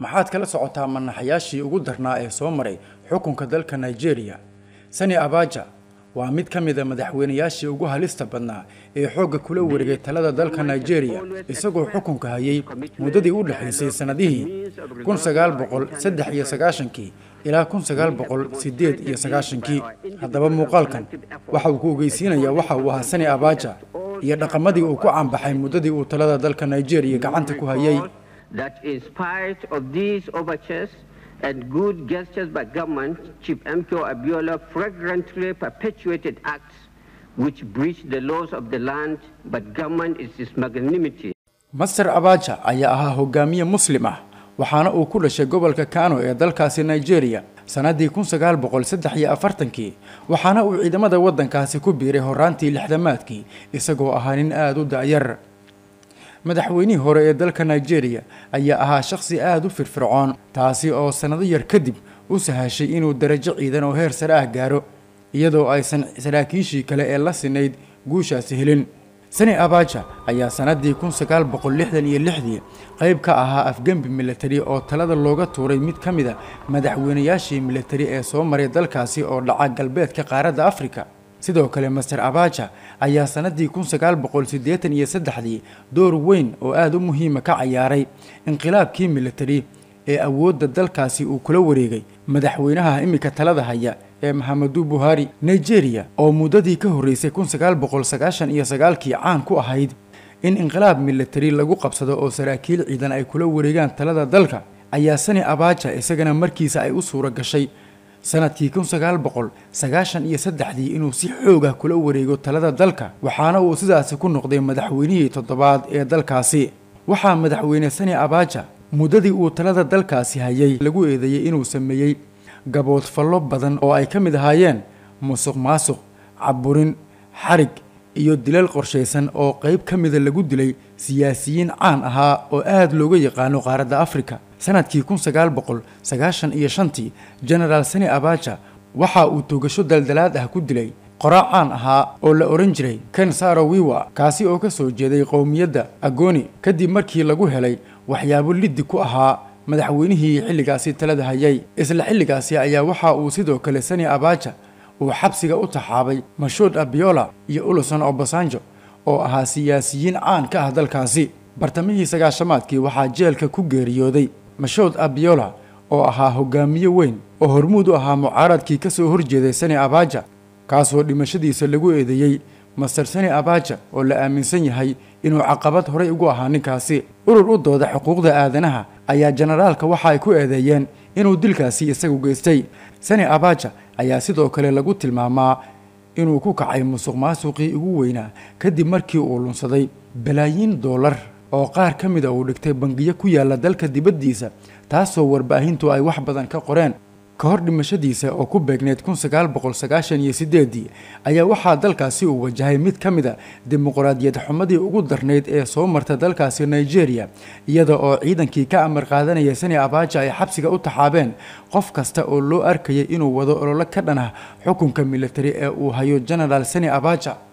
maxaad kala socotaa manaxayaashii ugu darnaa ee soo maray xukunka dalka nigeria sani abaja waa mid ka mid a madaxweynayaashii ugu halista badnaa ee xoogga kula wareegay talada dalka nigeria isagoo xukunka hayay muddadii u dhexaysay sannadihii kun sagaal boqol saddex iyo sagaashankii ilaa kun sagaal boqol siddeed iyo sagaashankii haddaba muuqaalkan waxa uu ku ogeysiinayaa waxa uu ahaa sani abaja iyo dhaqamadii uu ku caanbaxay muddadii uu talada dalka nigeria gacanta ku hayay that in spite of these overtures and good gestures by government, Chief MKO Abiola flagrantly perpetuated acts which breach the laws of the land, but government is his magnanimity. master abaja ayaa ahaa hogaamiye muslim ah waxaana uu ku dhashay gobolka kano ee dalkaasi nigeria sannaddii kun sagaal boqol saddex iyo afartankii waxaana uu ciidamada waddankaasi ku biiray horaantii lixdamaadkii isagoo ahaa nin aada u da'yar madaxweynihii hore ee dalka nigeria ayaa ahaa shakhsi aada u firfircoon taasi oo sannado yar kadib u sahashay inuu darajo ciidan oo heer sare ah gaaro iyadoo aysan saraakiishii kale ee la sinayd guushaasi helin sani abaja ayaa sannaddii kun sagaal boqol lixdan iyo lixdii qayb ka ahaa afgembi militari oo talada looga tuuray mid ka mid a madaxweynayaashii militari ee soo maray dalkaasi oo dhaca galbeedka qaaradda afrika sidoo kale master abaja ayaa sannaddii kun sagaal boqol siddeetan iyo saddexdii door weyn oo aada u muhiima ka cayaaray inqilaabkii militari ee awoodda dalkaasi uu kula wareegay madaxweynaha iminka talada haya ee maxamedu buhari nigeria oo muddadii ka horreysay kun sagaal boqol sagaashan iyo sagaalkii caan ku ahayd in inqilaab militari lagu qabsado oo saraakiil ciidan ay kula wareegaan talada dalka ayaa sani abaja isagana markiisa ay u suura gashay sanadkii kun sagaal boqol sagaashan iyo saddexdii inuu si xoogah kula wareego talada dalka waxaana uu sidaasi ku noqday madaxweynihii toddobaad ee dalkaasi waxaa madaxweyne sani abaja muddadii uu talada dalkaasi hayay lagu eedeeyey inuu sameeyey gaboodfallo badan oo ay ka mid ahaayeen musuq maasuq caburin xarig iyo dilal qorshaysan oo qayb ka mida lagu dilay siyaasiyiin caan ahaa oo aada looga yaqaano qaaradda afrika sanadkii kun sagaal boqol sagaashan iyo shantii genaraal sani abaja waxa uu toogasho daldalaad ah ku dilay qoraa caan ahaa oo la odhan jiray ken saro wiwa kaasi oo ka soo jeeday qowmiyadda agoni kadib markii lagu helay waxyaabo liddi ku ahaa madaxweynihii xilligaasi talada hayay isla xilligaasi ayaa waxa uu sidoo kale sani abaja uu xabsiga u taxaabay mashuud abiola iyo uluson obasanjo oo ahaa siyaasiyiin caan ka ah dalkaasi bartamihii sagaashamaadkii waxaa jeelka ku geeriyooday mashuud abiola oo ahaa hogaamiye weyn oo hormuud u ahaa mucaaradkii ka soo horjeeday sani abaja kaasoo dhimashadiisa lagu eedeeyey master sani abaja oo la aaminsan yahay inuu caqabad horey ugu ahaa ninkaasi urur u dooda xuquuqda aadanaha ayaa jenaraalka waxa ay ku eedeeyeen inuu dilkaasi isagu geystay sani abaja ayaa sidoo kale lagu tilmaamaa inuu ku kacay musuq maasuqii ugu weynaa kadib markii uu lunsaday balaayiin doolar oo qaar ka mida uu dhigtay bangiyo ku yaalla dalka dibaddiisa taasoo warbaahintu ay wax badan ka qoreen ka hor dhimashadiisa oo ku beegneyd kun sagaal boqol sagaashan iyo sideedii ayaa waxaa dalkaasi uu wajahay mid ka mid a dimuqraadiyad xumadii ugu darnayd ee soo marta dalkaasi nigeria iyada oo ciidankii ka amar qaadanaya sani abaja ay xabsiga u taxaabeen qof kasta oo loo arkayay inuu wado ololo ka dhan ah xukunka militari ee uu hayo genaraal sani abaja